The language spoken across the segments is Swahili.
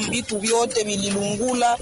vitu vyote vililungula.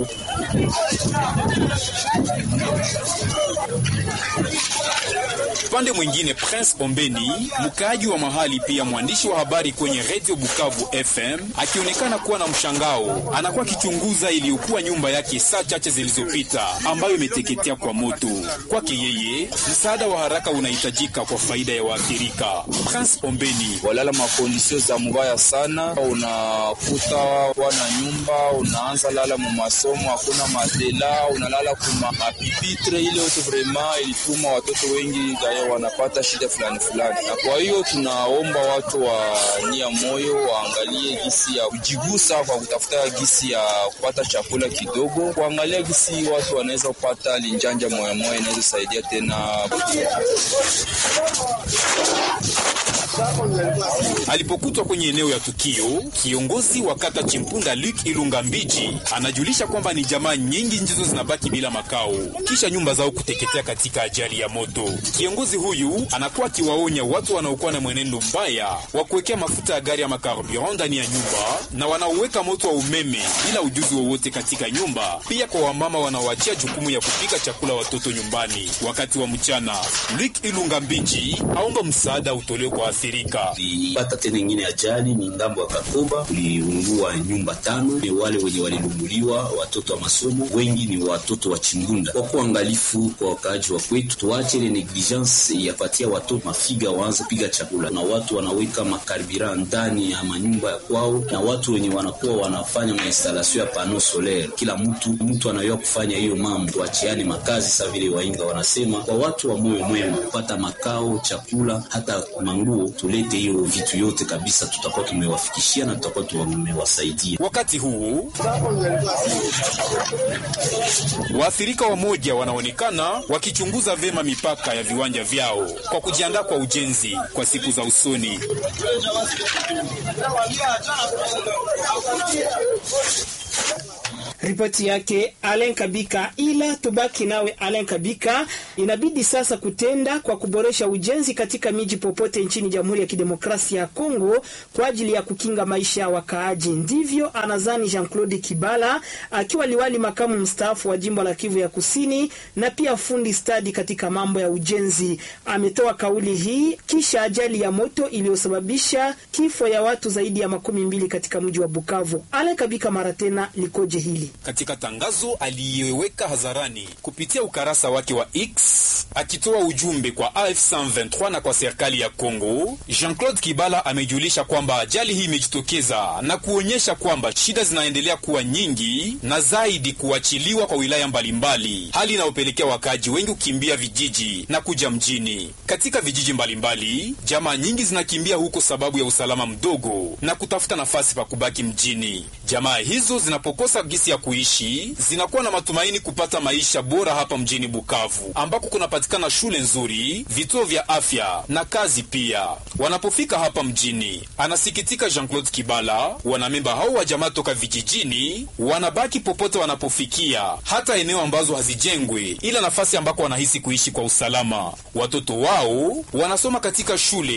Upande mwingine, Prince Ombeni, mkaaji wa mahali pia mwandishi wa habari kwenye Radio Bukavu FM, akionekana kuwa na mshangao, anakuwa akichunguza iliyokuwa nyumba yake saa chache zilizopita ambayo imeteketea kwa moto. Kwake yeye, msaada wa haraka unahitajika kwa faida ya waathirika. Prince Ombeni: walala makondisio za mbaya sana, unakuta wana nyumba, unaanza lala mu masomo, hakuna matela, unalala kuma mapipitre. Ile yote vrema ilituma watoto wengi gaya wanapata shida fulani fulani, na kwa hiyo tunaomba watu wa nia moyo waangalie gisi ya kujigusa kwa kutafuta gisi ya kupata chakula kidogo, kuangalia gisi watu wanaweza kupata linjanja moya moya, inaweza saidia tena Alipokutwa kwenye eneo ya tukio, kiongozi wa kata Chimpunda Luke Ilunga Mbiji anajulisha kwamba ni jamaa nyingi ndizo zinabaki bila makao kisha nyumba zao kuteketea katika ajali ya moto. Kiongozi huyu anakuwa akiwaonya watu wanaokuwa na mwenendo mbaya wa kuwekea mafuta ya gari ya makarburant ndani ya nyumba na wanaoweka moto wa umeme bila ujuzi wowote katika nyumba, pia kwa wamama wanaoachia jukumu ya kupika chakula watoto nyumbani wakati wa mchana. Luke Ilunga Mbiji aomba msaada utolewe kwa waathirika. Tulipata tena ingine ajali ni ngambo ya Kakoba, kuliungua nyumba tano. Ni wale wenye walilunguliwa watoto wa masomo, wengi ni watoto wa Chimbunda. Kwa kuangalifu kwa wakaaji wa kwetu, tuache ile negligence yapatia watoto mafiga waanze piga chakula, na watu wanaweka makarbira ndani ya manyumba ya kwao, na watu wenye wanakuwa wanafanya mainstalasio ya pano solaire. Kila mtu mtu anayua kufanya hiyo mambo, tuachiane makazi sa vile wainga wanasema, kwa watu wa moyo mwema kupata makao, chakula, hata manguo tulete hiyo vitu yote kabisa, tutakuwa tumewafikishia na tutakuwa tumewasaidia. Wakati huu waathirika wamoja wanaonekana wakichunguza vema mipaka ya viwanja vyao kwa kujiandaa kwa ujenzi kwa siku za usoni. Ripoti yake Alen Kabika. Ila tubaki nawe Alen Kabika, inabidi sasa kutenda kwa kuboresha ujenzi katika miji popote nchini Jamhuri ya Kidemokrasia ya Kongo kwa ajili ya kukinga maisha ya wakaaji. Ndivyo anazani Jean Claude Kibala akiwa liwali makamu mstaafu wa jimbo la Kivu ya Kusini na pia fundi stadi katika mambo ya ujenzi. Ametoa kauli hii kisha ajali ya moto iliyosababisha kifo ya watu zaidi ya makumi mbili katika mji wa Bukavu. Alen Kabika mara tena likoje hili? Katika tangazo aliyeweka hadharani kupitia ukarasa wake wa X akitoa ujumbe kwa AF 123 na kwa serikali ya Kongo, Jean-Claude Kibala amejulisha kwamba ajali hii imejitokeza na kuonyesha kwamba shida zinaendelea kuwa nyingi na zaidi kuachiliwa kwa wilaya mbalimbali, hali inayopelekea wakaaji wengi kukimbia vijiji na kuja mjini. Katika vijiji mbalimbali, jamaa nyingi zinakimbia huko sababu ya usalama mdogo na kutafuta nafasi pa kubaki mjini. Jamaa hizo zinapokosa gisi ya kuishi zinakuwa na matumaini kupata maisha bora hapa mjini Bukavu ambako kunapatikana shule nzuri, vituo vya afya na kazi pia. Wanapofika hapa mjini, anasikitika Jean-Claude Kibala, wanamemba hao wa jamaa toka vijijini wanabaki popote wanapofikia, hata eneo ambazo hazijengwe, ila nafasi ambako wanahisi kuishi kwa usalama. Watoto wao wanasoma katika shule